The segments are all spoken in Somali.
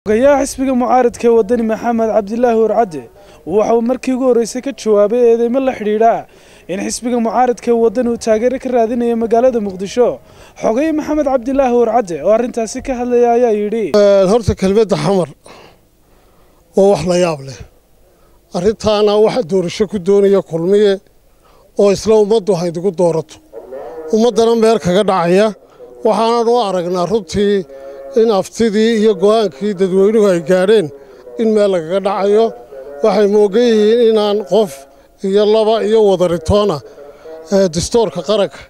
xogayaha xisbiga mucaaradka ee wadani maxamed cabdilaahi warcadde waxa uu markii ugu horreysay ka jawaabay eedeymo la xidhiidha in xisbiga mucaaradka ee wadani uu taageero ka raadinayo magaalada muqdisho xogaye maxamed cabdilaahi warcadde oo arrintaasi ka hadlaya ayaa yidhi horta kelmadda xamar waa wax la yaab leh arrintaana waxa doorasho ku doonaya kulmiye oo isla ummaddu haydigu doorato ummaddana meel kaga dhacaya waxaanan u aragnaa runtii in aftidii iyo go'aankii dadweynuhu ay gaadheen in meel lagaga dhacayo waxay moogan yihiin inaan qof iyo laba iyo wadaritoona dastoorka qaranka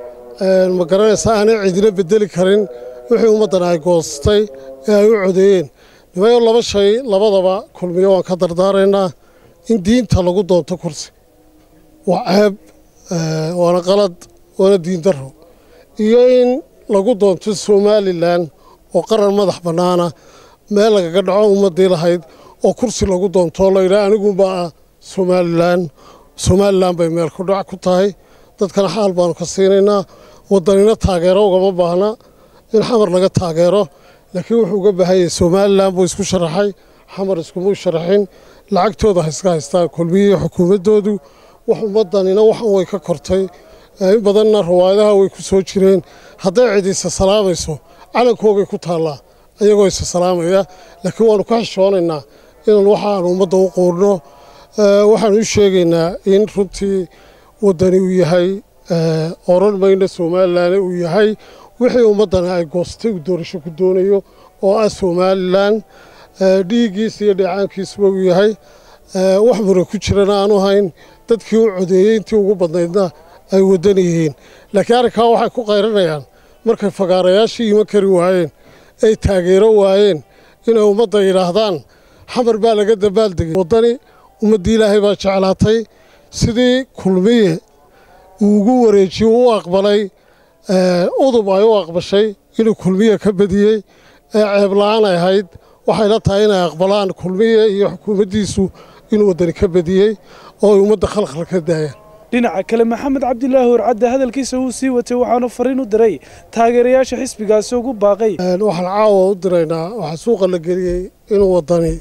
ma garanaysa aanay cidina bedeli karin wixii ummaddan ay goostay ee ay u codeeyeen nimayo laba shay labadaba kulmiyo waan ka dardaaraynaa in diinta lagu doonto kursi waa ceeb waana qalad waana diin darro iyo in lagu doonto somalilan oo qaran madax bannaana meel lagaga dhaco ummaddii lahayd oo kursi lagu doontoo layidhaha aniguunbaa ah somalilan somalilan bay meel ku dhac ku tahay dadkana xaal baanu ka siinaynaa waddanina taageero ugama baahna in xamar laga taageero laakiin wuxuu uga baahanyay somalilan buu isku sharaxay xamar iskumuu sharaxin lacagtooda ha iska haystaan kulmiyihii xukuumaddoodu wax ummaddanina waxan way ka kortay in badanna rawaayadaha way ku soo jireen hadday cid isa salaamayso calankoogay ku taallaa ayagoo isa salaamaya laakiin waannu ka xishoonaynaa inaan waxaanu ummadda u quurno waxaanu u sheegaynaa in runtii waddani uu yahay oran mayna somalilan uu yahay wixii ummaddana ay goostay uu doorasho ku doonayo oo ah somalilan dhiiggiisa iyo dheecaankiisuba uu yahay wax mura ku jirana aanu hayn dadkii u codeeyey intii ugu badnaydna ay waddan yihiin laakiin arrinkaa waxay ku qayranayaan markay fagaarayaashii iman kari waayeen ay taageero waayeen inay ummadda yidhaahdaan xamar baa laga dabaaldegay waddani ummaddii ilaahay baa jeclaatay sidii kulmiye uu ugu wareejiye u aqbalay udub ay u aqbashay inuu kulmiye ka badiyey ee ceebla-aan ay ahayd waxayla tahay inay aqbalaan kulmiye iyo xukuumaddiisu inuu waddani ka badiyey oo ay ummadda khalkhal ka daayaan dhinaca kale maxamed cabdilaahi warcadde hadalkiisa wuu sii watay waxaanu fariin u diray taageerayaasha xisbigaasi ugu baaqay waxaan caawa u diraynaa waxaa suuqa la geliyey inuu waddani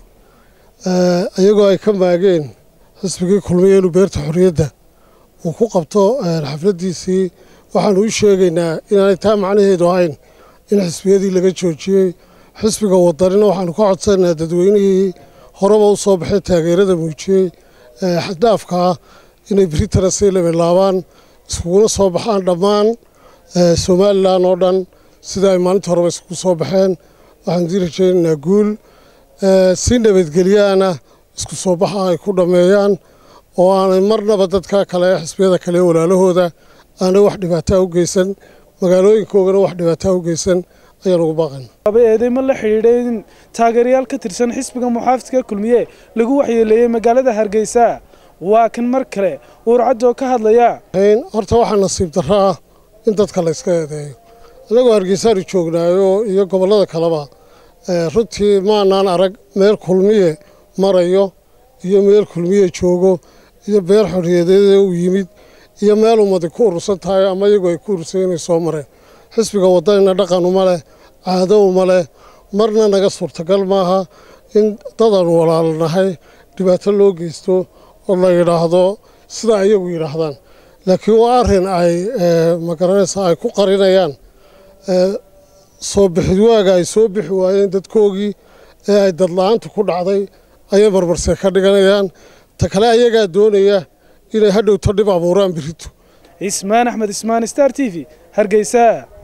iyagoo ay ka maageen xisbigii kulmiye inuu beerta xorriyadda uu ku qabto xafladdiisii waxaanu u sheegaynaa inaanay taa macnaheedu ahayn in xisbiyadii laga joojiyey xisbiga waddanina waxaanu ka codsanaynaa dadweynihii horeba u soo baxay taageerada muujiyey xaddhaafkaa inay britana say labilaabaan iskuguna soo baxaan dhammaan somalilan oo dhan sida ay maalinta horeba iskugu soo baxeen waxaanu dii rajaynaynaa guul si nabadgelyaana isku soo baxa ay ku dhammeeyaan oo aanay marnaba dadka kale xisbiyada kale walaalahooda aanay wax dhibaataa u geysan magaalooyinkoogana wax dhibaataa u geysan ayaan ugu baaqayna eedeymo la xidhiidhay in taageerayaal ka tirsan xisbiga muxaafidka kulmiye lagu waxyeeleeyey magaalada hargeysa waa kan mar kale warcadoo ka hadlaya horta waxaa nasiib darro ah in dadka la yska eedeeyo annagoo hargeysaanu joognaayo iyo gobollada kaleba runtii maanaan arag meel kulmiye marayo iyo meel kulmiye joogo iyo beer xorriyadeeda uu yimid iyo meel ummadi ku urursan tahay ama iyagu ay ku urursan inay soo mareen xisbiga waddanina dhaqan uma leh caado uma leh marna naga suurtagal maaha in dadaanu walaalnahay dhibaato loo geysto oo la yidhaahdo sidaa iyagu yidhaahdaan laakiin waa arrin ay magaranaysa ay ku qarinayaan soo bixid waaga ay soo bixi waayeen dadkoogii ee ay dadla-aantu ku dhacday ayay marmarse ka dhiganayaan ta kale ayagaa doonaya inay hadhowto dhib abuuraan birito ismaan axmed ismaan star t v hargeysa